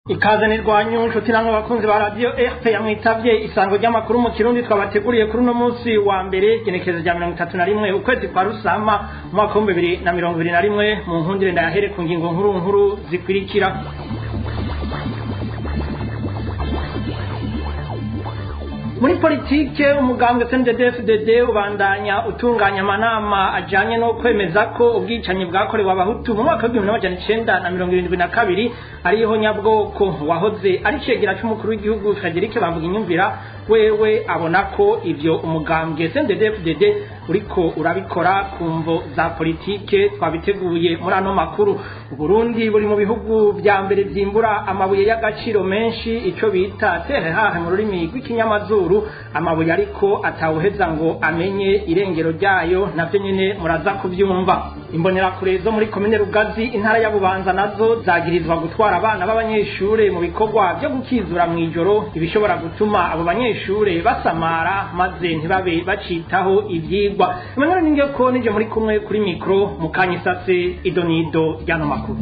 ikaze nirwanyu nshuti namwe bakunzi ba radiyo fp yamwitavye isango ry'amakuru mu kirundi twabateguriye kuri uno munsi wa mbere genekerezo rya mirongo itatu na rimwe ukwezi kwa rusama mu mwaka w'ibihumbi bibiri na mirongo ibiri na rimwe mu nkundire ndayahere ku ngingo nkuru nkuru zikurikira muri politike umugambwe CNDD-FDD ubandanya utunganya amanama ajanye no kwemeza ko ubwicanyi bwakorewe abahutu mu mwaka w'igihumbi n'amajana icenda na mirongo irindwi na kabiri ariho nyabwoko wahoze ari cegera c'umukuru w'igihugu Frederic Bamvuginyumvira wewe abona ko ivyo umugambwe CNDD-FDD uriko urabikora ku mvo za politike twabiteguye muri ano makuru Burundi buri mu bihugu vya mbere vyimbura amabuye y'agaciro menshi ico bita terre mu rurimi rw'ikinyamazuru amabuye ariko atawuheza ngo amenye irengero ryayo navyo nyene muraza kuvyumva imbonerakure zo muri komine rugazi intara ya bubanza nazo zagirizwa gutwara abana b'abanyeshure mu bikorwa vyo gukizura mw'ijoro ibishobora gutuma abo banyeshure basamara maze ntibabe bacitaho ivyigwa emmanuel ningeko nije muri kumwe kuri mikro mukanyisase idonido ryano makuru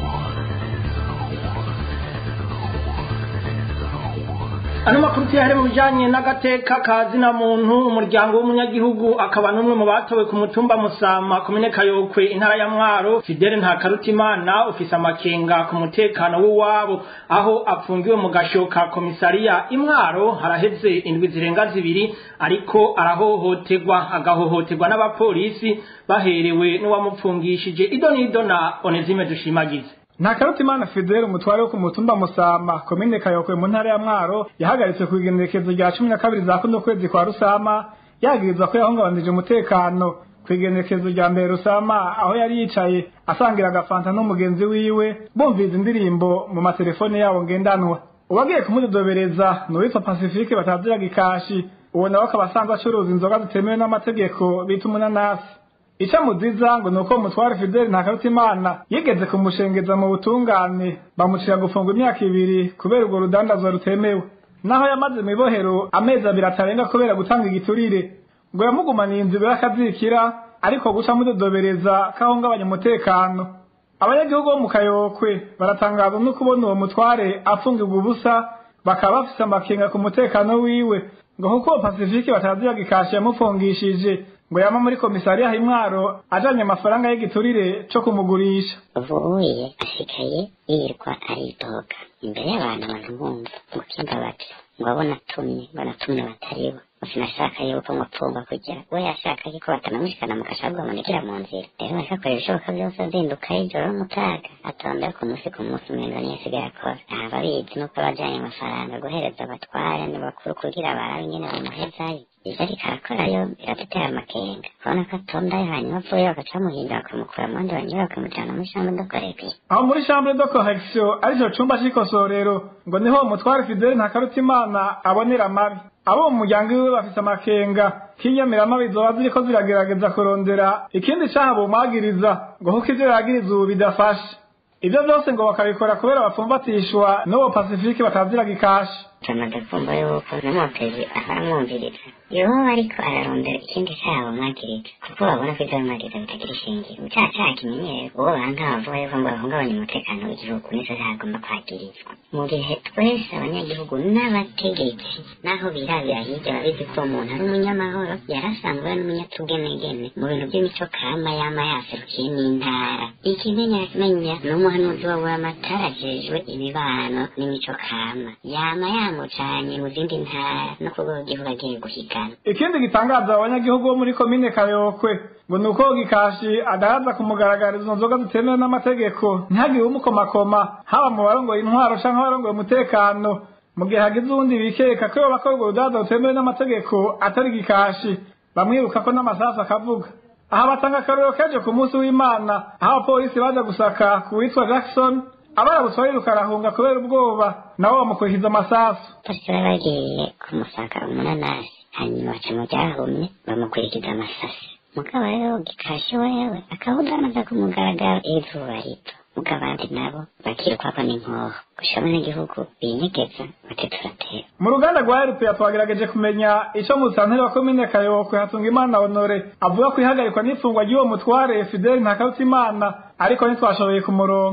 ano makuru tuyahere mu bijanye n'agateka ka zina muntu umuryango w'umunyagihugu akaba n'umwe mu batowe ku mutumba musama komine kayokwe intara ya mwaro fidele ntakarutimana ufise amakenga ku mutekano w'iwabo aho apfungiwe mu gasho ka komisariya imwaro haraheze indwi zirenga zibiri ariko arahohoterwa agahohoterwa n'abapolisi baherewe n'uwamupfungishije idonido na onezime dushimagize Ntakarutimana Fidel umutware wo ku mutumba Musama komine Kayokwe mu ntara ya Mwaro yahagaritswe ku igenekerezo rya cumi na kabiri za kuno kwezi kwa Rusama yagirizwa ko yahungabanije umutekano ku igenekerezo rya mbere Rusama aho yari yicaye asangira agafanta n'umugenzi wiwe bumviza indirimbo mu matelefone yabo ngendanwa uwagiye kumudodobereza ni uwitwa Pacifique bataziraga ikashi uwo nawe akaba asanzwe acuruza inzoga zitemewe n'amategeko bita umunanasi ica muziza ngo nuko umutware Fidel Ntakarutimana yigeze kumushengeza mu butungane bamucira gufungwa imyaka ibiri kubera urwo rudandazwa rutemewe naho yamaze mu ibohero amezi abiri atarenga kubera gutanga igiturire ngo yamugumaniye inzira y'akazikira ariko guca mudodobereza kahungabanya umutekano abanyagihugu bo mu kayokwe baratangazwa no kubona uwo mutware afungirwa ubusa bakaba bafise amakenga ku mutekano wiwe ngo kuko Pacifique bataziraga ikashi yamufungishije ngo yama muri komisariya imwaro ajanye amafaranga y'igiturire co kumugurisha uvuye asigaye yirirwa aridoga imbere y'abantu baramwumva ngo kimba bati ngo abo natumye ngo natumye bataribo sinashaka yuko mupfumba kugira we yashaka yuko batanamushikana mu gashago bamunikira mu nzira rero akakora ibishoboka byose azinduka y'ijoro n'umutaga atondera ku munsi ku munsi umengo niyo asigaye akora aba abizi nuko abajanye amafaranga guhereza abatware ni bakuru kugira barabe ingene bamuhezayo ivyo ariko arakorayo biradutera amakenga kubona ko atondayo hanyuma avuye bagaca bamuhindura bakamukura mu bandi banyura bakamujana muri chambre de correction aho muri chambre de correction arico cumba c'ikosorero ngo niho umutware Fidel Ntakarutimana abonera amabi abo mu muryango wiwe bafise amakenga k'inyamiramabi zoba ziriko ziragerageza kurondera ikindi caha bumwagiriza ngo kuko ivyo yagiriza ubu bidafashe ivyo vyose ngo bakabikora kubera bapfumbatishwa n'uwo Pacifique bataziraga ikashi tumaze kumva yuko n'umutezi aramwumviriza yoba ariko ararondera ikindi caha bamwagiriza kuko babona ko ivyo bamwagiriza bitagira ishingiro icaha caha kimenyerewe uwo banka bavuga yuko ngo bahungabanya umutekano w'igihugu nico caha agomba kwagirizwa mu gihe twese abanyagihugu n'abategetsi naho birabira hirya babizi ko uwo muntu ari umunyamahoro yarasanzwe ari n'umunyatugenegene mu bintu by'imico kama yama yaserukiye n'intara ikimenyamenya ni umuhanuzi wa buramatari ajejwe imibano n'imico kama yama yamucanye mu zindi ntara no ku rwego rw'igihugu agiye guhigana ikindi gitangaza abanyagihugu bo muri komine kayokwe ngo ni uko gikashi adahaza kumugaragariza izo nzoga zitemewe n'amategeko ntihagire umukomakoma haba mu barongoye intwaro canke abarongoye umutekano mu gihe hagize uwundi bikeka ko yoba akora urwo rudandaza rutemewe n'amategeko atari gikashi bamwiruka ko n'amasasu akavuga aha batanga akarorero kejo ku munsi w'imana aho abapolisi baza gusaka ku witwa jackson abarabutswa yiruka arahunga kubera ubwoba nabo bamukurikiza amasasu bose baba bagiye kumusaka umunanasi hanyuma baca mu ryahumye bamukurikiza amasasi mugabo rero gikashi wewe akawudanaza ku mugaragaro izuba rito mugabo abandi nabo bakirukwako n'inkoho gushika abanyagihugu binyegeza bati turatera mu ruganda rwa rpa twagerageje kumenya ico musanteri wa komine kayokwe hatunga imana honore avuga ko ihagarikwa n'ifungwa ry'uwo mutware fideli ntakarutimana ariko ntitwashoboye kumuronka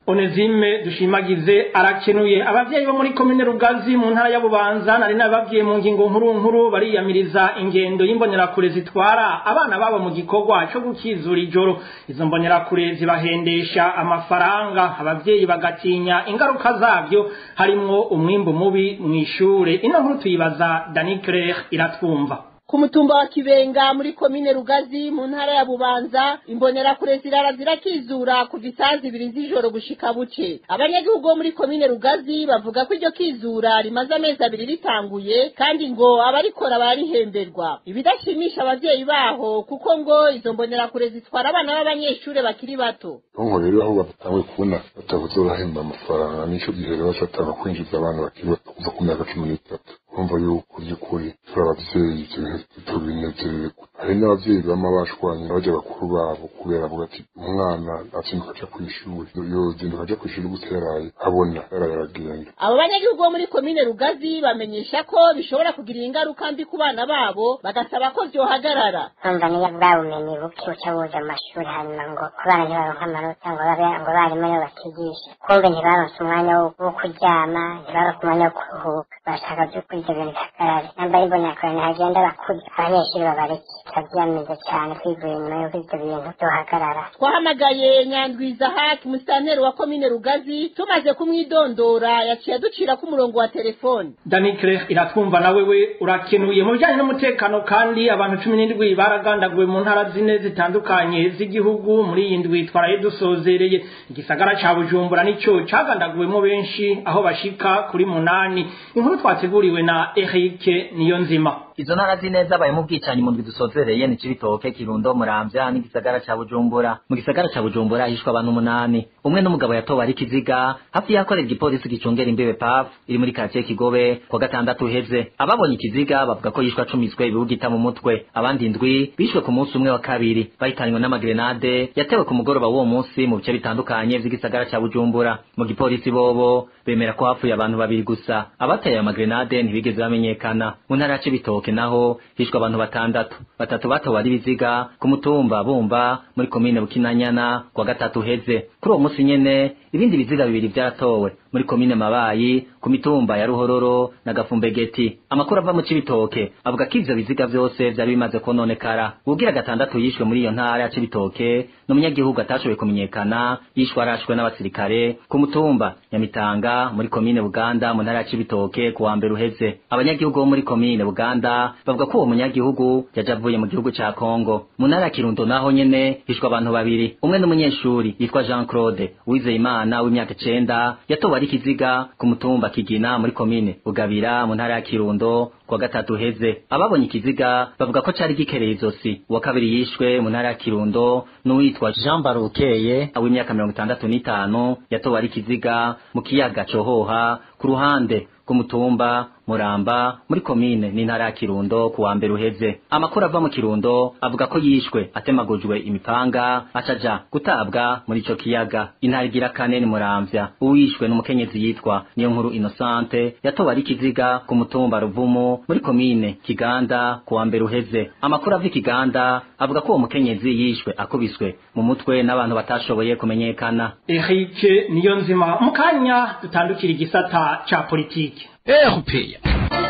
Onezime dushimagize arakenuye abavyeyi bo muri komine Rugazi mu ntara ya Bubanza nari nababwiye mu ngingo nkuru nkuru bariyamiriza ingendo y'imbonerakure zitwara abana babo mu gikorwa cyo gukizura ijoro izo mbonerakure zibahendesha amafaranga abavyeyi bagatinya ingaruka zabyo harimwo umwimbu mubi mw'ishure ino nkuru tuyibaza Dani Claire iratwumva ku mutumba wa kibenga muri komine rugazi mu ntara ya bubanza imbonerakure zirara zirakizura kuva isaha zibiri z'ijoro gushika buce abanyagihugu bo muri komine rugazi bavuga ko iryo kizura rimaze amezi abiri ritanguye kandi ngo abarikora bararihemberwa ibidashimisha abavyeyi baho kuko ngo izo mbonerakure zitwara abana b'abanyeshure bakiri bato nko rero aho batanguye kubona batavuze barahemba amafaranga n'ico gihe rero bacatanga kwinjiza abana bakiri bato kuva ku myaka cumi n'itatu kumva yuko by'ukuri turi abavyeyi ivyo bintu tubinezerere hari n'abavyeyi bama bashwanye baja bakuru babo kubera avuga ati umwana azinduka aja kw'ishuri yozinduka aja kw'ishuri gute yaraye abona yaraye aragenda abo banyagihugu bo muri komine rugazi bamenyesha ko bishobora kugirira ingaruka mbi ku bana babo bagasaba ko vyohagarara urumva niyo bwa bumenyi buke buca buza mu mashuri hanyuma ngo ku bana ntibaronke amanota ngo babe ngo abarimu nibo bakigisha kumbe ntibaronse umwanya wo wo kuryama ntibaronke umwanya wo kuruhuka bashaka vy'ukuri ivyo bintu bihagarare namba imbonakure ntihagenda bakuze abanyeshuri babareke turavyamize cane twivuye inyuma y'uko ivyo bintu vyohagarara twahamagaye nyandwiza haki musitanteri wa komine rugazi tumaze kumwidondora yaciye aducirako umurongo wa telefoni Dani Claire iratwumva nawe we urakenuye mu bijanye n'umutekano kandi abantu cumi n'indwi baragandaguwe mu ntara zine zitandukanye z'igihugu muri iyi ndwi twaraye dusozereye igisagara ca Bujumbura nico cagandaguwemo benshi aho bashika kuri munani inkuru twateguriwe na Eric Niyonzima izo ntara zine zabaye mu bwicanyi mu ndwi dusozereye ni Cibitoke Kirundo Muramvya n'igisagara ca Bujumbura mu gisagara ca Bujumbura hishwe abantu umunani umwe n'umugabo yatowe ari kiziga hafi yakorera igipolisi gicungera imbibe PAF iri muri quartier Kigobe kwa gatandatu uheze ababonye ikiziga bavuga ko yishwe acumitswe ibibugita mu mutwe abandi indwi bishwe ku munsi umwe wa kabiri bahitanywe n'amagrenade yatewe ku mugoroba w'uwo munsi mu bice bitandukanye vy'igisagara ca Bujumbura mu gipolisi bobo bemera ko hapfuye abantu babiri gusa abateye ayo magrenade ntibigeze bamenyekana mu ntara ya Cibitoke naho hishwe abantu batandatu batatu batowe ari biziga ku mutumba bumba muri komine Bukinanyana kwa gatatu heze kuri uwo munsi nyene ibindi biziga bibiri vyaratowe muri komine Mabayi ku mitumba ya Ruhororo na Gafumbegeti amakuru ava mu Cibitoke avuga ko ivyo biziga vyose vyari bimaze kononekara ugira gatandatu yishwe muri iyo ntara ya Cibitoke n'umunyagihugu atashoboye kumenyekana yishwe arashwe n'abasirikare ku mutumba Nyamitanga muri komine Buganda mu ntara ya Cibitoke ku wa mbere uheze abanyagihugu bo muri komine Buganda bavuga ko uwo munyagihugu yaje avuye mu gihugu ca Kongo mu ntara ya Kirundo naho nyene hishwe abantu babiri umwe n'umunyeshuri yitwa Jean Claude Uwizeyimana w'imyaka icenda yatowe ari kiziga ku mutumba Kigina muri komine Bugabira mu ntara ya Kirundo kwa gatatu heze ababonye ikiziga bavuga ko cari gikereye izosi uwa kabiri yishwe mu ntara ya Kirundo n'uwitwa Jean Barukeye w'imyaka mirongo itandatu n'itanu yatowe ari kiziga mu kiyaga cohoha ku ruhande rw'umutumba Muramba muri komine n'intara ya Kirundo ku wa mbere uheze amakuru ava mu Kirundo avuga ko yishwe atemagujwe imipanga acaja gutabwa muri ico kiyaga intara igira kane ni Muramvya uwishwe n'umukenyezi yitwa niyo nkuru Innocente yatowe ari kiziga ku mutumba Ruvumu muri komine Kiganda ku wa mbere uheze amakuru ava Kiganda avuga ko uwo mukenyezi yishwe akubiswe mu mutwe n'abantu batashoboye kumenyekana Eric Niyonzima mu kanya dutandukira igisata ca politiki erupeya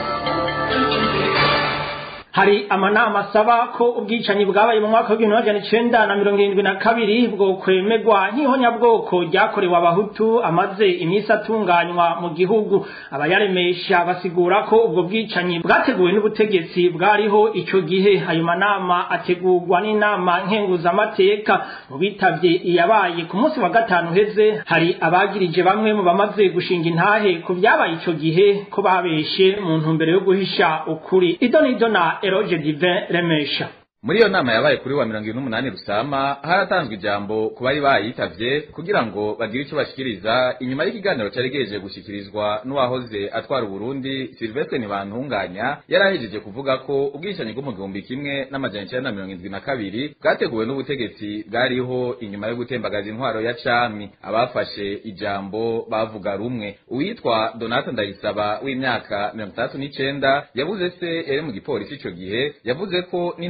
hari amanama asaba ko ubwicanyi bwabaye mu mwaka w'igihumbi magana icenda na mirongo irindwi na kabiri bwo kwemegwa nk'ihonyabwoko ryakorewe abahutu amaze iminsi atunganywa mu gihugu abayaremesha basigura ko ubwo bwicanyi bwateguwe n'ubutegetsi bwariho ico gihe ayo manama ategurwa n'inama nkenguzamateka mu bitavye iyabaye ku munsi wa gatanu uheze hari abagirije bamwe mu bamaze gushinga intahe ku vyabaye ico gihe ko babeshe mu ntumbero yo guhisha ukuri idonido na Eroge Divin Remesha muri iyo nama yabaye kuri wa mirongo irindwi n'umunani rusama haratanzwe ijambo ku bari bayitavye kugira ngo bagire ico bashikiriza inyuma y'ikiganiro cari gihejeje gushikirizwa n'uwahoze atwara uburundi silvestre ntibantunganya yari ahejeje kuvuga ko ubwicanyi bwo mu gihumbi kimwe n'amajana icenda na mirongo indwi na kabiri bwateguwe n'ubutegetsi bwariho inyuma yo gutembagaza intwaro ya cami abafashe ijambo bavuga rumwe uwitwa donata ndayisaba w'imyaka mirongo itandatu n'icenda yavuze se yari mu gipolisi ico gihe yavuze ko n'intahe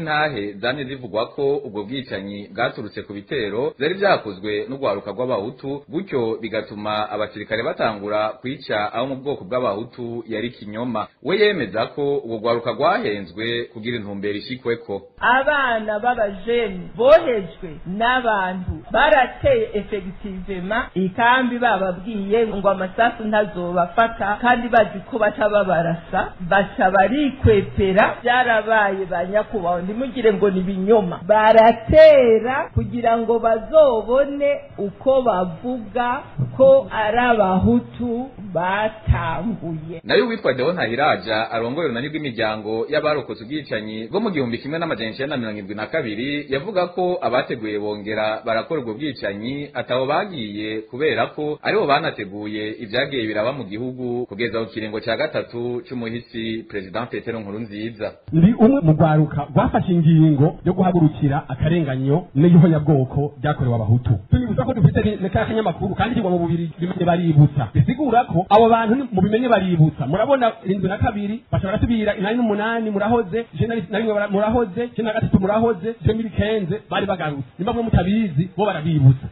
zose zane zivugwa ko ubwo bwicanyi bwaturutse ku bitero vyari vyakozwe n'urwaruka rw'abahutu gutyo bigatuma abasirikare batangura kwica abo mu bwoko bw'abahutu yari kinyoma we yemeza ko ubwo rwaruka rwahenzwe kugira intumbero ishikweko abana b'abajeni bohejwe n'abantu barateye efegitivema ikambi bababwiye ngo amasasu ntazobafata kandi bazi ko baca babarasa baca barikwepera byarabaye ba nyakubahwa ntimugire ngo ni ibinyoma baratera kugira ngo bazobone uko bavuga ko ari abahutu batanguye nayo uwitwa Deo Ntahiraja arongoye urunani rw'imiryango y'abarokotse ubwicanyi bwo mu gihumbi kimwe n'amajana icenda na mirongo irindwi na kabiri yavuga ko abateguye bongera barakora ubwo bwicanyi atabo bagiye kubera ko aribo banateguye ivyagiye biraba mu gihugu kugeza ku kiringo ca gatatu c'umuhisi President Petero Nkurunziza ndi umwe mu rwaruka rwafashe ingingo yo guhagurukira akarenganyo n'iyihonyabwoko ryakorewe abahutu tunibuza ko dufite neka kanyamakuru kandi kigwa mu bubiri bimenye baributsa bisigura ko abo bantu ni- mu bimenye baributsa murabona irindwi na kabiri bashobora gusubira inani n'umunani murahoze ijana na rimwe bara- murahoze ijana na gatatu murahoze demiri kenze bari bagarutse nimba mwe mutabizi bo barabibutsa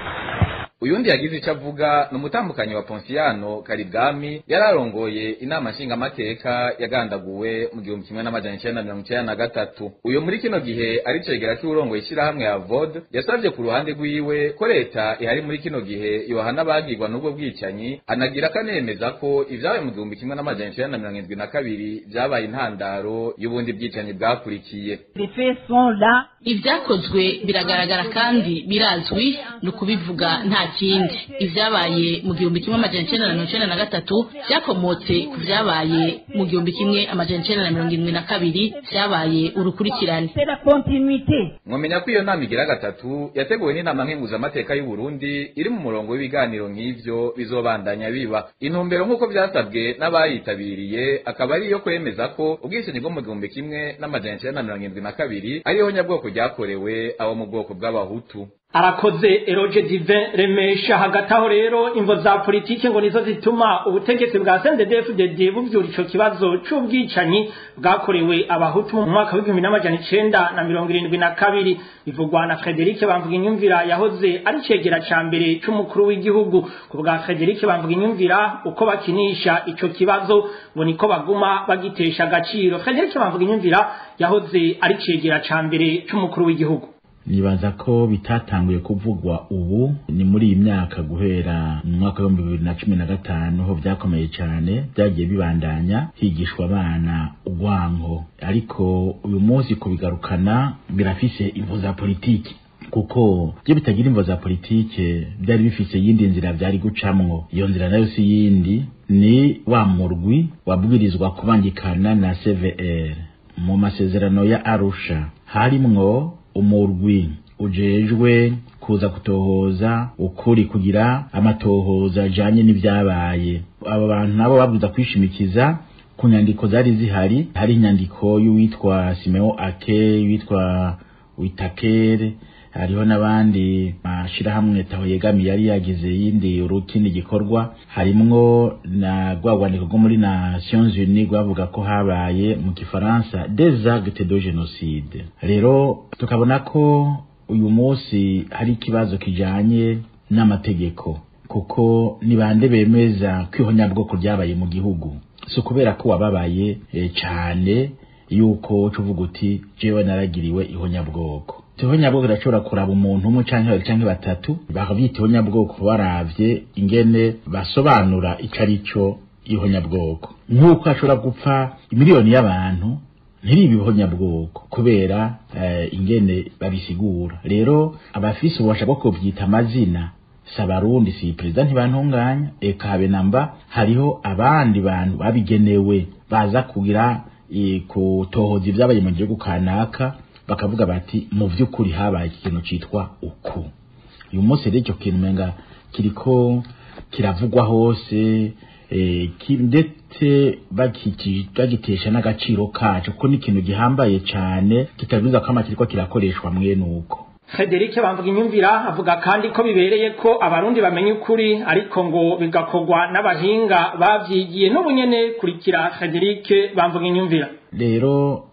uyundi yagize ico avuga ni umutambukanyi wa Ponsiano Karibwami yari arongoye inama nshingamateka yagandaguwe mu gihumbi kimwe n'amajana icenda na mirongo icenda na gatatu uyo muri kino gihe ari cegera c'uwurongoye ishirahamwe ya VOD yasavye ku ruhande rwiwe ko leta ihari muri kino gihe yohana abagirwa n'ubwo bwicanyi anagira akanemeza ko ivyabaye mu gihumbi kimwe n'amajana icenda na mirongo indwi na kabiri vyabaye intandaro y'ubundi bwicanyi bwakurikiye les faits sont là ibyakozwe biragaragara kandi birazwi ni ukubivuga nta kindi ibyabaye mu gihumbi kimwe amajana icenda na mirongo icenda na gatatu byakomotse ku vyabaye mu gihumbi kimwe amajana icenda na mirongo irindwi na kabiri vyabaye urukurikirane c'est la continuité mwamenya ko iyo nama igira gatatu yateguwe n'inama nkenguzamateka y'u Burundi iri mu murongo w'ibiganiro nk'ivyo bizobandanya biba intumbero nk'uko vyasabwe n'abayitabiriye akaba ari iyo kwemeza ko ubwicanyi bwo mu gihumbi kimwe n'amajana icenda na mirongo irindwi na kabiri ariho nyabwoko ryakorewe abo mu bwoko bw'abahutu arakoze eroge divin remesha hagati aho rero imvo za politike ngo nizo zituma ubutegetsi bwa CNDD-FDD buvyura ico kibazo c'ubwicanyi bwakorewe abahutu mu mwaka w'igihumbi n'amajana icenda na mirongo irindwi na kabiri bivugwa na Frederic Bamvuga inyumvira yahoze ari cegera ca mbere c'umukuru w'igihugu ku bwa Frederic Bamvuga inyumvira uko bakinisha ico kibazo ngo niko baguma bagitesha agaciro Frederic Bamvuga inyumvira yahoze ari cegera ca mbere c'umukuru w'igihugu nibaza ko bitatanguye kuvugwa ubu ni muri iyi myaka guhera mu mwaka w'ibihumbi bibiri na cumi na gatanu ho byakomeye cyane byagiye bibandanya higishwa abana urwanko ariko uyu munsi kubigarukana birafise imvo za politiki kuko byo bitagira imvo za politike byari bifise yindi nzira byari gucamwo iyo nzira nayo si yindi ni wa murwi wabwirizwa kubangikana na CVR mu masezerano ya Arusha harimwo umurwi ujejwe kuza kutohoza ukuri kugira amatohoza ajanye n'ivyabaye abo bantu nabo babwiza kwishimikiza ku nyandiko zari zihari hari inyandiko y'uwitwa Simeo Ake y'uwitwa Witakere hariho n'abandi mashirahamwe taho yegamiye yari yagize yindi urukindi gikorwa harimwo na rwagwandiko rwo muri Nations Unies rwavuga ko habaye mu gifaransa des actes de génocide rero tukabona ko uyu munsi hari ikibazo kijanye n'amategeko kuko ni bande bemeza ko ihonyabwoko ryabaye mu gihugu si ukubera ko wababaye e, cane yuko tuvuga uti jewe naragiriwe ihonyabwoko ihonyabwoko irashobora kuraba umuntu umwe canke babiri canke batatu bakavyita ihonyabwoko baravye ingene basobanura ico ari co ihonyabwoko nk'uko hashobora gupfa imiliyoni y'abantu ntiribe ihonyabwoko kubera eh, ingene babisigura rero abafise ububasha bwo kuvyita amazina si abarundi si perezida ntibantunganya eka habe namba hariho abandi bantu babigenewe baza kugira eh, kutohoza ibyabaye mu gihugu kanaka bakavuga bati mu vy'ukuri habaye ikintu citwa uku uyu munsi rero icyo kintu umenga kiriko kiravugwa hose eh, ki- ndetse bakiki- bagitesha n'agaciro kaco kuko ni ikintu gihambaye cane kitabibuza ko amakiriko kirakoreshwa mwene uko Frederic Bamvuga inyumvira avuga kandi ko bibereye ko abarundi bamenya ukuri ariko ngo bigakorwa n'abahinga bavyigiye n'ubu nyene kurikira Frederic Bamvuga inyumvira rero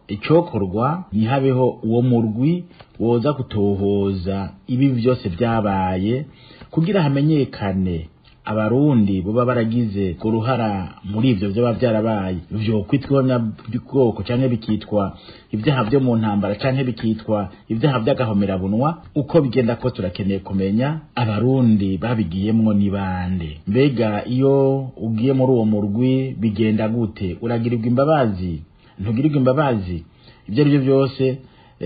icokorwa ntihabeho uwo murwi woza kutohoza ibi byose byabaye kugira hamenyekane abarundi boba baragize uruhara muri ivyo vyoba vyarabaye vyo kwitwa bwoko canke bikitwa ibyaha vyo mu ntambara canke bikitwa ibyaha vy'agahomerabunwa uko bigenda ko turakeneye kumenya abarundi babigiyemwo ni bande mbega iyo ugiye muri uwo murwi bigenda gute uragirirwa imbabazi ntugirirwa imbabazi ibyo ari byo byose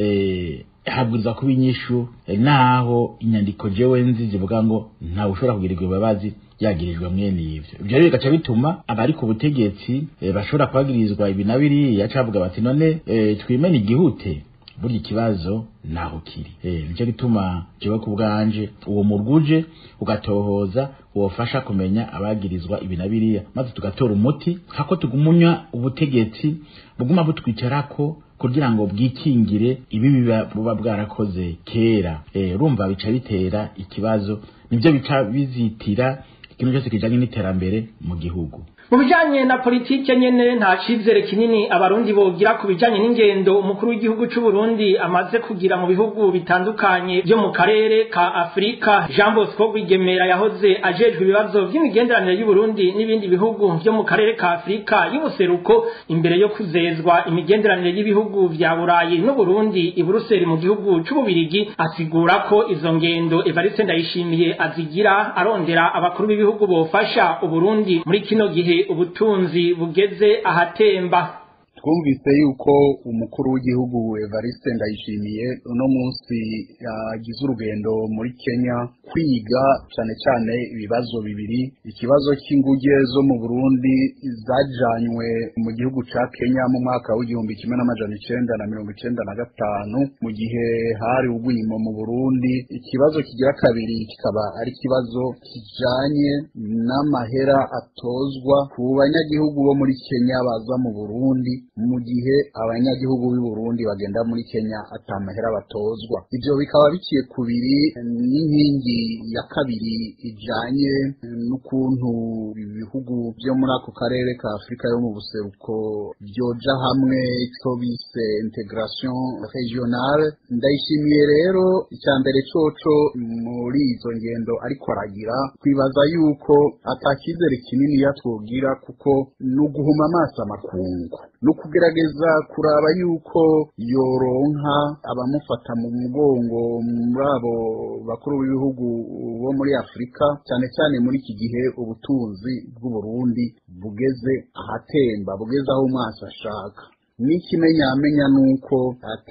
eh, habwirizwa kuba inyishu eh, naho inyandiko jewe nzi zivuga ngo ntawe ushobora kugirirwa imbabazi yagirijwe mwene ivyo ivyo rero bigaca bituma abari ku butegetsi eh, bashobora kubagirizwa ibi na biriya cavuga bati none eh, twimene igihute burya ikibazo naho kiri eh, nico gituma jewe ku bwanje uwo murwuje ugatohoza wofasha kumenya abagirizwa ibi na biriya maze tugatora umuti hako tugumunya ubutegetsi buguma butwicarako kugira ngo bwikingire ibi biba buba bwarakoze kera eh, urumva bica bitera ikibazo nivyo bica bizitira ikintu cyose kijanye n'iterambere mu gihugu mu bijanye na politike nyene nta cizere kinini abarundi bogira ku bijanye n'ingendo umukuru w'igihugu c'u Burundi amaze kugira mu bihugu bitandukanye vyo mu karere ka Afrika Jean Bosco Rwigemera yahoze ajejwe ibibazo vy'imigenderanire y'u Burundi n'ibindi bihugu vyo mu karere ka Afrika y'ubuseruko imbere yo kuzezwa imigenderanire y'ibihugu vya Burayi n'u Burundi i Buruseli mu gihugu c'ububirigi asigura ko izo ngendo Evariste Ndayishimiye azigira arondera abakuru b'ibihugu bofasha Uburundi muri kino gihe ubutunzi bugeze ahatemba twumvise yuko umukuru w'igihugu Evariste Ndayishimiye uno munsi yagize urugendo muri Kenya kwiga cyane cyane ibibazo bibiri ikibazo cy'inguge zo mu Burundi zajanywe mu gihugu ca Kenya mu mwaka w'igihumbi kimwe n'amajana icenda na mirongo icenda na gatanu mu gihe hari ubwimo mu Burundi ikibazo kigira kabiri kikaba ari ikibazo kijanye n'amahera atozwa ku banyagihugu bo muri Kenya baza mu Burundi mu gihe abanyagihugu b'i Burundi bagenda muri Kenya atamahera batozwa ivyo bikaba biciye kubiri n'inkingi ya kabiri ijanye n'ukuntu ibihugu vyo muri ako karere ka Afrika yo mu buseruko vyoja hamwe ico bise integration regionale ndayishimiye rero icya mbere coco muri izo ngendo ariko aragira twibaza yuko atakizere kinini yatwogira kuko ni uguhuma amaso amakungu ni ukugerageza kuraba yuko yoronka abamufata mu mugongo muri abo bakuru b'ibihugu bo muri afurika cyane cyane muri iki gihe ubutunzi bw'uburundi bugeze ahatemba bugeze aho umwasi ashaka n'ikimenyamenya nuko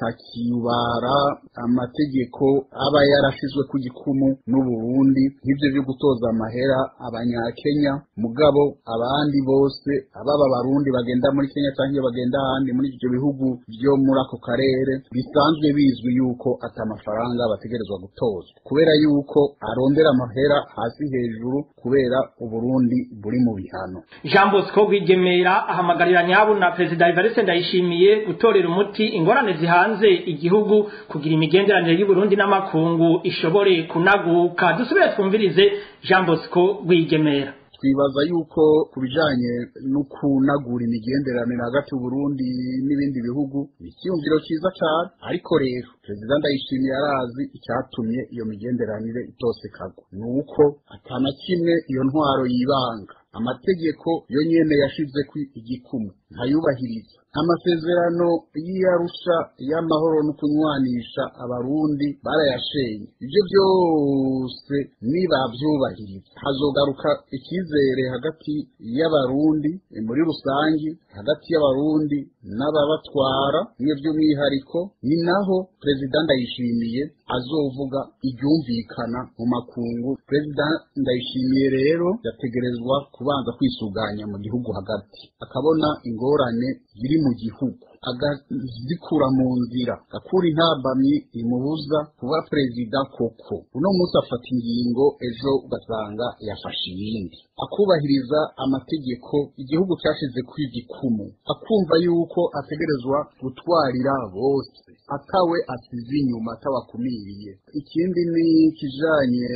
atakibara amategeko aba yarashizwe ku gikumu n'uburundi nk'ivyo vyo gutoza amahera abanyakenya mugabo abandi bose ababa abarundi bagenda muri kenya canke bagenda ahandi muri ivyo bihugu vyo muri ako karere bisanzwe bizwi yuko ata amafaranga bategerezwa gutozwa kubera yuko arondera amahera hasi hejuru kubera uburundi buri mu bihano Jean Bosco Rwigemera ahamagarira nyabu na Perezida Evariste Ndayishimiye gutorera umuti ingorane zihanze igihugu kugira imigenderanire y'u Burundi n'amakungu ishobore kunaguka dusubire twumvirize Jean Bosco Rwigemera twibaza yuko ku bijanye no kunagura imigenderanire hagati y'uburundi n'ibindi bihugu ni icyiyumviro cyiza cyane ariko rero perezida ndayishimiye arazi icyatumye iyo migenderanire itosekagwa ni uko atana kimwe iyo ntwaro yibanga amategeko yo nyene yashize ku igikumu ntayubahiriza amasezerano y'iyarusha y'amahoro no kunywanisha abarundi barayashenye ibyo byose nibavyubahiriza hazogaruka icyizere hagati y'abarundi muri rusangi hagati y'abarundi n'ababatwara mwe by'umwihariko ni naho perezida ndayishimiye azovuga ibyumvikana mu makungu perezida ndayishimiye rero yategerezwa kubanza kwisuganya mu gihugu hagati akabona ingorane ziri mu gihugu agazikura mu nzira akura intabamyi imubuza kuba perezida koko uno munsi afata ingingo ejo ugasanga yafashe iyindi akubahiriza amategeko igihugu cyashize ku igikumu akumva yuko ategerezwa gutwarira bose atawe asize inyuma atabakumiriye ikindi ni kijanye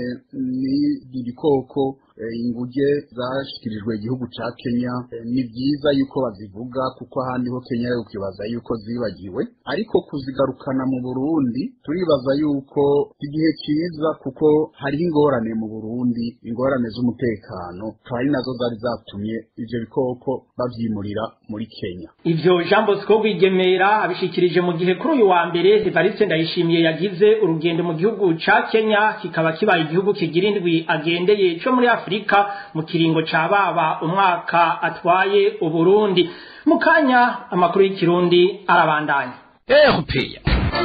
n'ibikoko inguge zashikirijwe igihugu ca Kenya ni byiza yuko bazivuga kuko ahandi ho Kenya yo turibaza yuko zibagiwe ariko kuzigarukana mu Burundi turibaza yuko igihe cyiza kuko hariho ingorane mu Burundi ingorane z'umutekano akaba ari nazo zari zatumye ivyo bikoko bavyimurira muri Kenya ivyo Jean Bosco Rwigemera abishikirije mu gihe kuri uyu wa mbere Evariste Ndayishimiye yagize urugendo mu gihugu ca Kenya kikaba kibaye igihugu kigira indwi agendeye co muri Afrika mu kiringo ca baba umwaka atwaye Uburundi mu kanya amakuru y'ikirundi arabandanya erupeya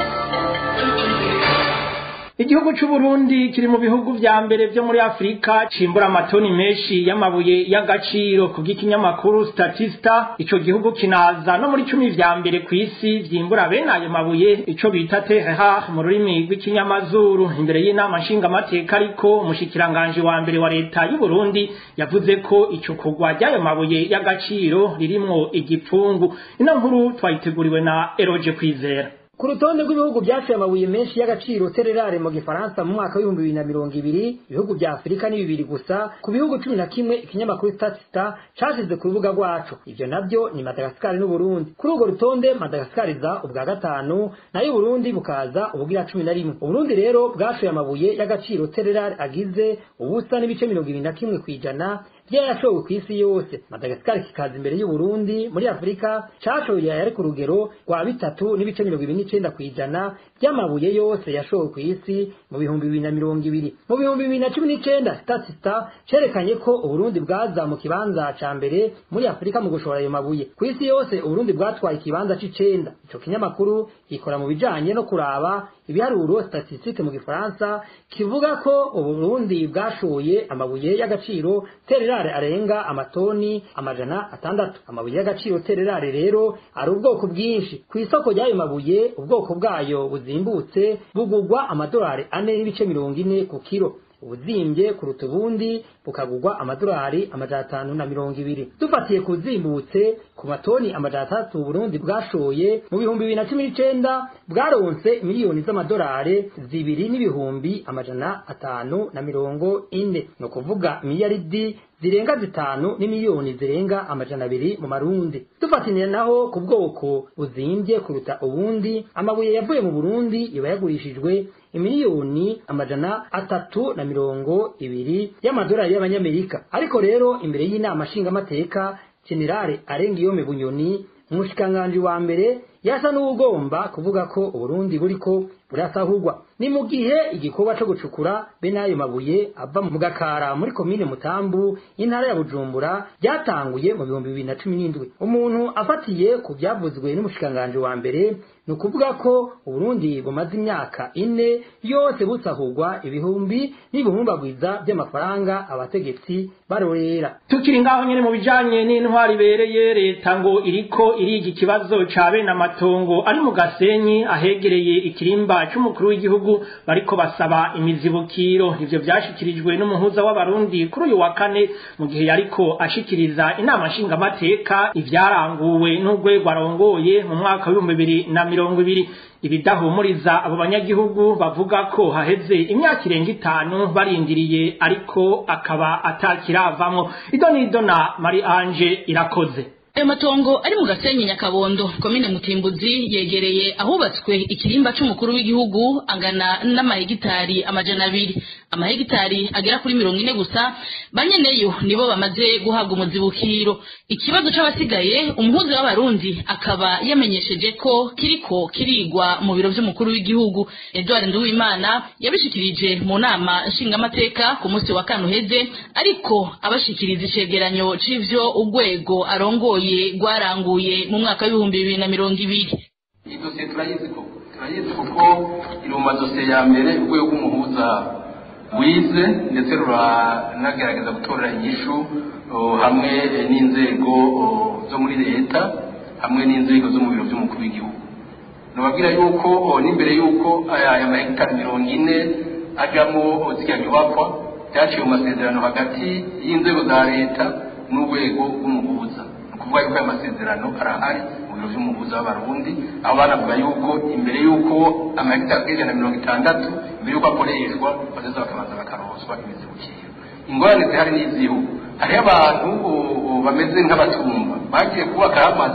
Igihugu c'u Burundi kiri mu bihugu vya mbere vyo muri Afrika cimbura amatoni menshi y'amabuye y'agaciro ku bw'ikinyamakuru Statista ico gihugu kinaza no muri cumi vya mbere kw'isi vyimbura bene ayo mabuye ico bita TRH mu rurimi rw'ikinyamazuru imbere y'inama nshingamateka ariko umushikiranganje wa mbere wa leta y'u Burundi yavuze ko ico kugwa ry'ayo mabuye y'agaciro ririmwo igipfungu ino nkuru twayiteguriwe na Eroje Kwizera ku rutonde rw'ibihugu byaciye amabuye menshi y'agaciro tererare mu gifaransa mu mwaka w'ibihumbi bibiri na mirongo ibiri ibihugu vya afurika ni bibiri gusa ku bihugu cumi na kimwe ikinyamakuru statista cashize ku rubuga rwaco ivyo navyo ni madagasikari n'uburundi kuri urwo rutonde madagasikari iza ubwa gatanu nayo uburundi bukaza ubugira cumi na rimwe uburundi rero bwashoye amabuye y'agaciro tererare agize ubusa n'ibice mirongo ibiri na kimwe kw'ijana vyarashowe kw'isi yose madagasikari kikaza imbere y'uburundi muri afurika cashoye yari ku rugero rwa bitatu n'ibice mirongo ibiri n'icenda kw'ijana by'amabuye yose yashowe kw'isi mu bihumbi bibiri na mirongo ibiri mu bihumbi bibiri na cumi n'icenda statista cerekanye ko uburundi bwaza mu kibanza ca mbere muri afurika mu gushora ayo mabuye kw'isi yose uburundi bwatwaye ikibanza c'icenda ico kinyamakuru gikora mu bijanye no kuraba ibiharuro statistique mu gifaransa kivuga ko uburundi bwashoye amabuye y'agaciro tererare arenga amatoni amajana atandatu amabuye y'agaciro tererare rero ari ubwoko bwinshi ku isoko ry'ayo mabuye ubwoko bwayo buzimbutse bugugwa amadolari ane n'ibice mirongo ine ku kiro ubuzimbye kuruta ubundi bukagurwa amadolari amajana atanu na mirongo ibiri dufatiye ku zimbutse ku matoni amajana atandatu Burundi bwashoye mu bihumbi bibiri na cumi n'icenda bwaronse miliyoni z'amadolari zibiri n'ibihumbi amajana atanu na mirongo ine ni ukuvuga miliyaridi zirenga zitanu n'imiliyoni zirenga amajana abiri mu marundi dufatanira naho ku bwoko buzimbye kuruta ubundi amabuye yavuye mu burundi iba yagurishijwe imiliyoni amajana atatu na mirongo ibiri y'amadolari y'abanyamerika ariko rero imbere y'inama nshingamateka generale arengiyome bunyoni umushikiranganji wa mbere yasa n'uwugomba kuvuga ko uburundi buriko burasahurwa ni mu gihe igikorwa co gucukura bene ayo mabuye ava mu gakara muri komine mutambu y'intara ya bujumbura ryatanguye mu bihumbi bibiri na cumi n'indwi umuntu afatiye ku vyavuzwe n'umushikiranganji wa mbere ni ukuvuga ko uburundi bumaze imyaka ine yose busahurwa ibihumbi n'ibihumbagwiza by'amafaranga abategetsi barorera tukiri ngaho nyene mu bijanye n'intwari ibereye leta ngo iriko iriga ikibazo ca bene amatongo ari mu gasenyi ahegereye ikirimba c'umukuru w'igihugu bariko basaba imizibukiro ivyo vyashikirijwe n'umuhuza w'abarundi kuri uyu wa kane mu gihe yariko ashikiriza inama nshingamateka ivyaranguwe n'urwego arongoye mu mwaka w'ibihumbi bibiri na mirongo ibiri ibidahumuriza abo banyagihugu bavuga ko haheze imyaka irenga itanu barindiriye ariko akaba atakiravamwo ido nido na mari anje irakoze ayo matongo ari mu gasenyi nyakabondo komine mutimbuzi yegereye ahubatswe ikirimba c'umukuru w'igihugu angana n'amahegitari amajana abiri amahegitari agera kuri mirongo ine gusa banyeneyo nibo bamaze guhabwa umuzibukiro ikibazo c'abasigaye umuhuzi w'abarundi akaba yamenyesheje ko kiriko kirigwa mu biro vy'umukuru w'igihugu edward nduwimana yabishikirije mu nama nshingamateka ku munsi wa kane uheze ariko abashikiriza icegeranyo c'ivyo urwego arongoye rwaranguye mu mwaka w'ibihumbi bibiri na mirongo ibiri iyi dosiye turayizi koko turayizi kuko iri mu madosiye ya mbere urwego rw'umuhuza wize ndetse ruranagerageza gutorera inyishu hamwe n'inzego zo muri leta hamwe n'inzego zo mu biro by'umukuru w'igihugu nababwira yuko n'imbere y'uko aya mahegitari mirongo ine ajyamo ziriya nyubakwa byaciye mu masezerano hagati y'inzego za leta n'urwego rw'umuhuza kuvuga yuko aya masezerano arahari mu biro by'umuhuza w'abarundi aho banavuga yuko imbere y'uko amahegitari agera na mirongo itandatu mbere y'uko akoreshwa bazaza bakabanza bakaroswa imizibukiro ingorane zihari n'izihu hariho abantu bameze nk'abatumva bagiye kubakaho amazu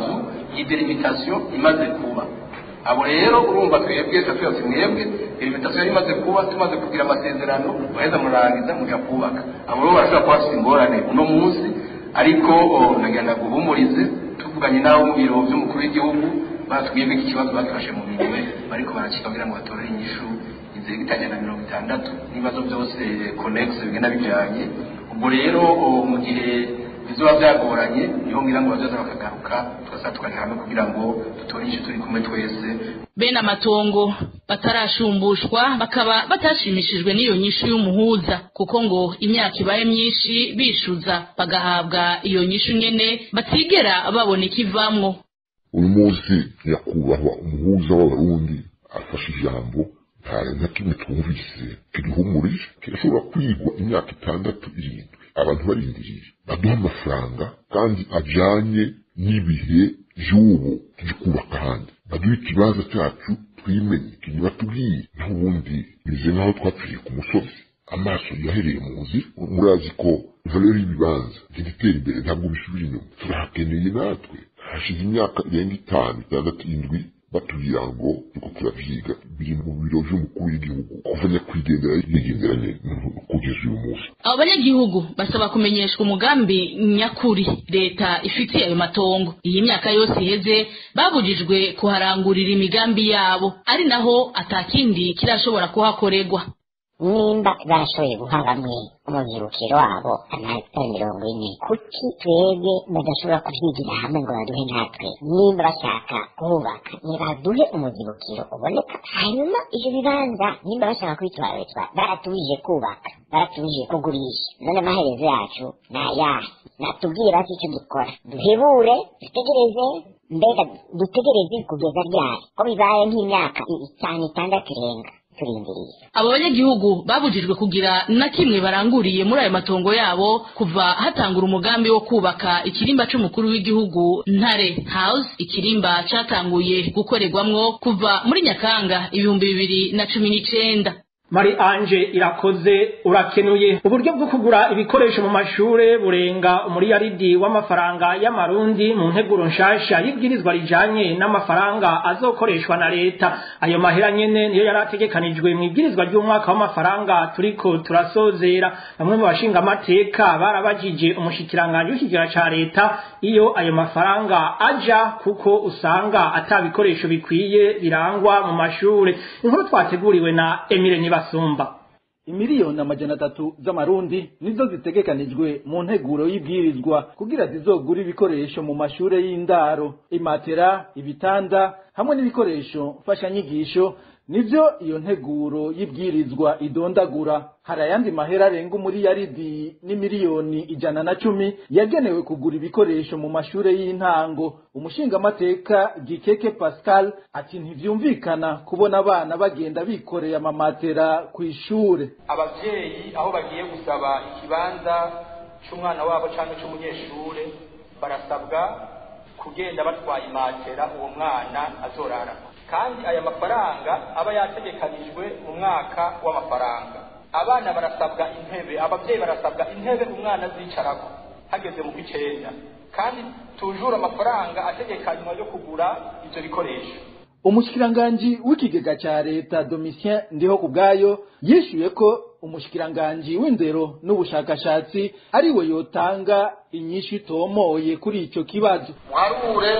iyi delimitasiyo imaze kuba abo rero urumva twebwe twese mwebwe delimitasiyo yari imaze kuba tumaze kugira amasezerano baheza murangiza muja kubaka abo rero barashobora kuba bafite ingorane uno munsi ariko nagenda guhumurize tuvuganye n'abo mu biro by'umukuru w'igihugu batubwiye ko iki kibazo bagifashe mu minwe bariko barakika kugira ngo batorere inyishu inzego itajya na mirongo itandatu n'ibibazo byose konegisi bigenda bijanye ubwo rero mu gihe bizoba byagoranye niho ngira ngo bazoza bakagaruka tugasaba tukagira hamwe kugira ngo dutore inyishu turi kumwe twese bene amatongo batarashumbushwa bakaba batashimishijwe n'iyo nyishu y'umuhuza kuko ngo imyaka ibaye myinshi bishuza bagahabwa iyo nyishu nyene batigera babona ikivamwo uyu munsi nyakubahwa umuhuza w'abarundi afashe ijambo nta na kimwe twumvise kirihumurije kirashobora kwigwa imyaka itandatu irindwi abantu barindiriye baduha amafaranga kandi ajanye n'ibihe vy'ubu tuje kubaka ahandi baduha ikibanza cyacu twimenye ikintu batubwiye naho ubundi bimeze nk'aho twapfiriye ku musozi amaso yahereye mu nzira murazi ko valeur y'ibibanza igenda itera imbere ntabwo bisubira inyuma turahakeneye natwe hashize imyaka irenga itanu itandatu indwi batubwira ngo turiko turavyiga biri mu biro vy'umukuru w'igihugu kuva nyakwigendera yigenderanye kugeza uyu munsi abo banyagihugu basaba kumenyeshwa umugambi nyakuri leta ifitiye ayo matongo iyi myaka yose iheze babujijwe kuharangurira imigambi yabo ari naho atakindi kirashobora kuhakorerwa nimba barashoboye guha bamwe umubyiruko wabo amahegitari mirongo ine kuki twebwe badashobora kubyigira hamwe ngo baduhe natwe nimba bashaka kubaka nibaduhe umubyiruko uboneka hanyuma ivyo bibanza nimba bashaka kwitwarizwa baratubujije kubaka baratubujije kugurisha none amaherezo yacu ni ayahe natubwira ati icyo dukora duhebure dutegereze mbega dutegereze kugeza ryari ko bibaye nk'imyaka itanu itandatu irenga turindiriye abo banyagihugu babujijwe kugira na kimwe baranguriye muri ayo matongo yabo kuva hatangura umugambi wo kubaka ikirimba c'umukuru w'igihugu ntare house ikirimba catanguye gukorerwamwo kuva muri nyakanga ibihumbi bibiri na cumi n'icenda Mari Anje irakoze urakenuye uburyo bwo kugura ibikoresho mu mashure burenga umuriyaridi w'amafaranga y'amarundi mu nteguro nshasha y'ibwirizwa rijanye n'amafaranga azokoreshwa na leta ayo mahera nyene niyo yarategekanijwe mu ibwirizwa ry'umwaka w'amafaranga turiko turasozera bamwe mu bashinga amateka barabajije umushikiranganje w'ikigera ca leta iyo ayo mafaranga aja kuko usanga atabikoresho bikwiye birangwa mu mashure inkuru twateguriwe na Emile Niba basumba imiliyoni amajana atatu z'amarundi nizo zitegekanijwe mu nteguro y'ibwirizwa kugira zizogura ibikoresho mu mashure y'indaro imatera ibitanda hamwe n'ibikoresho mfashanyigisho nivyo iyo nteguro y'ibwirizwa idondagura hari ayandi mahera arenga umuriyaridi n'imiliyoni ijana na cumi yagenewe kugura ibikoresho mu mashure y'intango umushingamateka gikeke pascal ati ntivyumvikana kubona abana bagenda bikoreye amamatera kw'ishure abavyeyi aho bagiye gusaba ikibanza c'umwana wabo canke c'umunyeshure barasabwa kugenda batwaye imatera uwo mwana azorarako kandi aya mafaranga aba yategekanijwe mu mwaka w'amafaranga abana barasabwa intebe abavyeyi barasabwa intebe umwana azicarako hageze mu kw'icenda kandi tujura amafaranga ategekanywa yo kugura ivyo bikoresho umushikiranganji w'ikigega ca leta domitien ndiho ku bwayo yishyuye ko umushikiranganji w'indero n'ubushakashatsi ariwe yotanga inyishu itomoye kuri ico kibazo muharure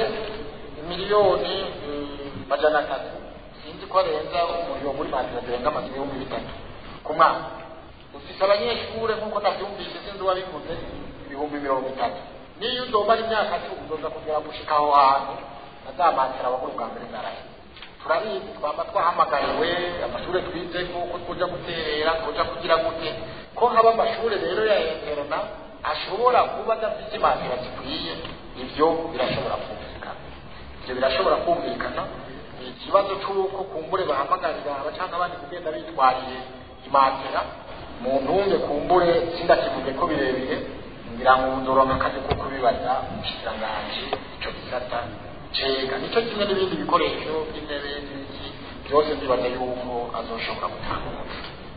miliyoni majana atatu sinzi ko arenza umuriro muri matira zirenga amazu ibihumbi bitatu ku mwaka ufise abanyeshure nk'uko navyumvise sinzi uwabivuze ibihumbi mirongo itatu niyo uzomara imyaka cumi uzoza kugera gushika aho hantu azamatira abakuru bwa mbere narahe turabizi twaba twahamagariwe amashure twizeko ko twoja guterera twoja kugira gute ko haba amashure rero ya interna ashobora kuba adafite imatira zikwiye ivyo birashobora kumvikana ivyo birashobora kumvikana ikibazo c'uko kumbure bahamagarira abacanga abandi kugenda bitwariye imatera mu ntunge kumbure sindakivuge ko birebire ngira ngo nzoronka akazi ko kubibaza umushikiranganji ico gisata cega nico kimwe n'ibindi bikoresho by'intebe n'iki byose ndibaza yuko azoshobora gutanga umuti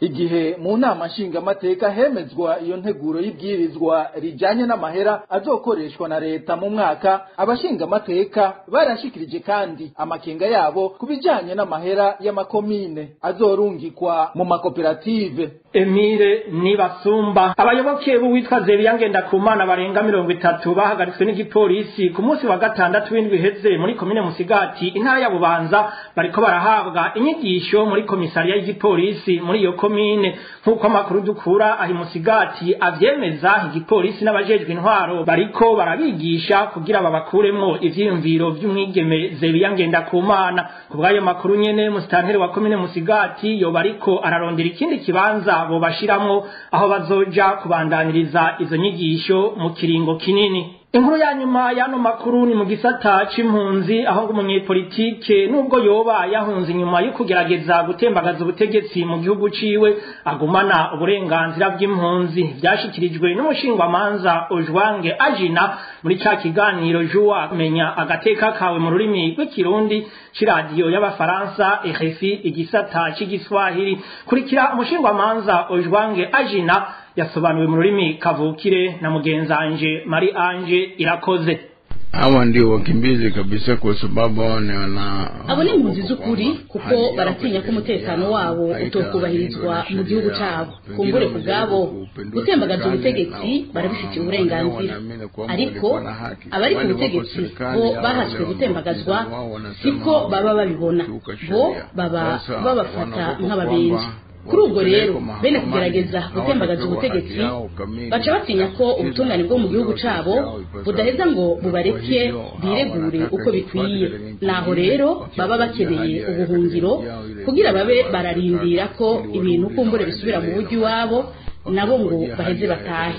igihe mu nama nshingamateka hemezwa iyo nteguro y'ibwirizwa rijanye n'amahera azokoreshwa na leta mu mwaka abashingamateka barashikirije kandi amakenga yabo ku bijanye n'amahera y'amakomine azorungikwa mu makoperative Emile Nibasumba abayoboke b'uwitwa Zebiya Ngendakumana barenga mirongo itatu bahagaritswe n'igipolisi ku munsi wa gatandatu w'indwi iheze muri komine Musigati intara ya Bubanza bariko barahabwa inyigisho muri komisariya y'igipolisi muri iyo komine nk'uko amakuru dukura ahi Musigati avyemeza igipolisi n'abajejwe intwaro bariko barabigisha kugira babakuremwo ivyiyumviro vy'umwigeme Zebiya Ngendakumana ku bw'ayo makuru nyene musitanteri wa komine Musigati yoba ariko ararondera ikindi kibanza bo bashiramwo aho bazoja kubandaniriza izo nyigisho mu kiringo kinini inkuru ya nyuma y'ano makuru ni mu gisata c'impunzi aho ngo umunyepolitike nubwo yoba yahunze inyuma yo kugerageza gutembagaza ubutegetsi mu gihugu ciwe agumana uburenganzira bw'impunzi vyashikirijwe n'umushingwamanza ojwange ajina muri ca kiganiro juwa menya agateka kawe mu rurimi rw'ikirundi c'iradiyo y'abafaransa RFI igisata c'igiswahili kurikira umushingwamanza ojwange ajina yasobanuwe mu rurimi kavukire na mugenzanje Mari Anje irakoze hawa ndio wakimbizi kabisa kwa sababu hao ni wana abo ni impunzi z'ukuri kuko baratinya ko umutekano wabo utokubahirizwa mu gihugu cyabo kumbure ku bwabo gutembagaza ubutegetsi barabifitiye uburenganzira ariko abari ku butegetsi bo bahaswe gutembagazwa siko baba babibona bo baba babafata nk'ababenzi kuri ubwo rero bene kugerageza gutembagaza ubutegetsi baca batinya ko ubutungane bwo mu gihugu cabo budaheza ngo bubareke biregure uko bikwiye naho rero baba bakeneye ubuhungiro kugira babe bararindira ko ibintu kumbure bisubira mu buryo iwabo nabo ngo baheze batahe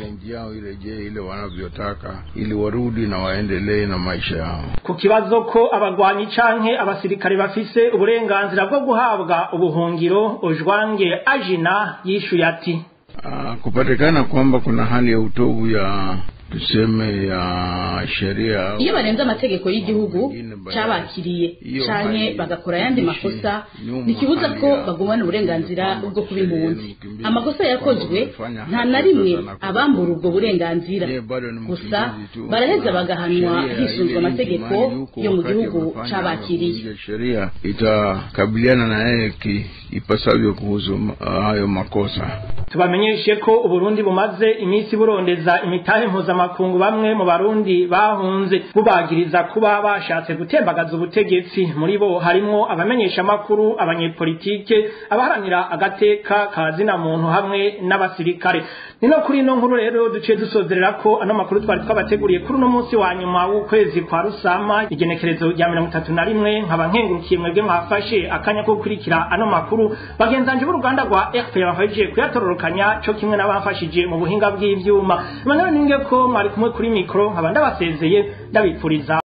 ile wanavyotaka ili warudi na waendelee na maisha yao ku kibazo ko abagwanyi canke abasirikare bafise uburenganzira bwo guhabwa ubuhungiro ojwange ajina yishuye ati uh, kupatikana kwamba kuna hali ya utovu ya tuseme ya sheria iyo barenze amategeko y'igihugu cabakiriye canke bagakora ayandi makosa ntikibuza ko bagumana uburenganzira bwo kuba impunzi amakosa yakozwe nta na rimwe abambura ubwo burenganzira gusa baraheza bagahanwa hisunzwe amategeko yo mu gihugu cabakiriye sheria itakabiliana na yeye ipasavyo kuhusu hayo makosa tubamenyeshe ko uburundi bumaze iminsi burondeza imitahe mpuzamakungu bamwe mu barundi bahunze bubagiriza kuba bashatse gutembagaza ubutegetsi muri bo harimwo abamenyesha makuru abanyepolitike abaharanira agateka kazina muntu hamwe n'abasirikare nino kuri ino nkuru rero duciye dusozerera ko ano makuru twari twabateguriye kuri uno munsi wa nyuma w'ukwezi kwa rusama igenekerezo rya mirongo itatu na rimwe nkaba nkengurukiye mwebwe mwafashe akanya ko gukurikira ano makuru bagenzanje b'uruganda rwa fpr bahejeje kuyatororokanya co kimwe n'abafashije mu buhinga bw'ivyuma emmanuel ninge ko mwari kumwe kuri mikoro nkaba ndabasezeye ndabipfuriza